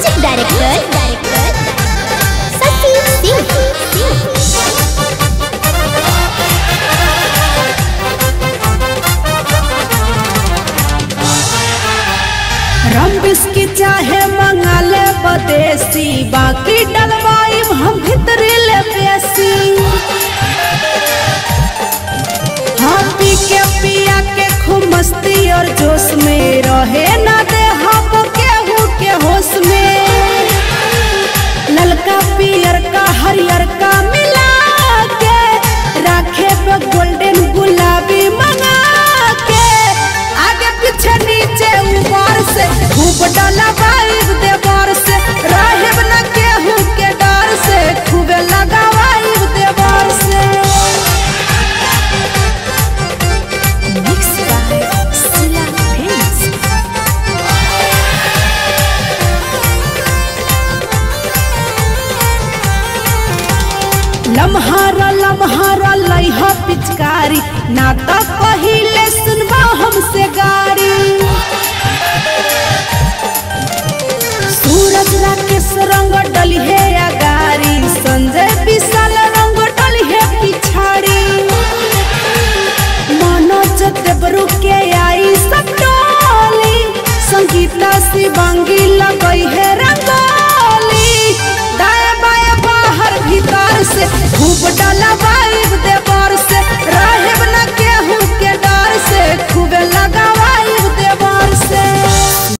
music director director सती सिंह रम बिस्की चाहे मंगा ले बदेसी बाकी डलवाई हम भीतरी ले बेसी हम पी के पिया के खूब मस्ती और जोश में रहे ना दे हम केहू के होश में ललका पियर का हरियर का मिला के राखे पे गोल्डन गुलाबी मंगा के आगे पीछे नीचे ऊपर से खूब डाला वाइब दे बार से राहिब न केहू के डर से खूबे लगा वाइब दे बार से मिक्स बाय सिला फिल्म्स लम्हारा लम्हारा लइहा पिचकारी ना त पहिले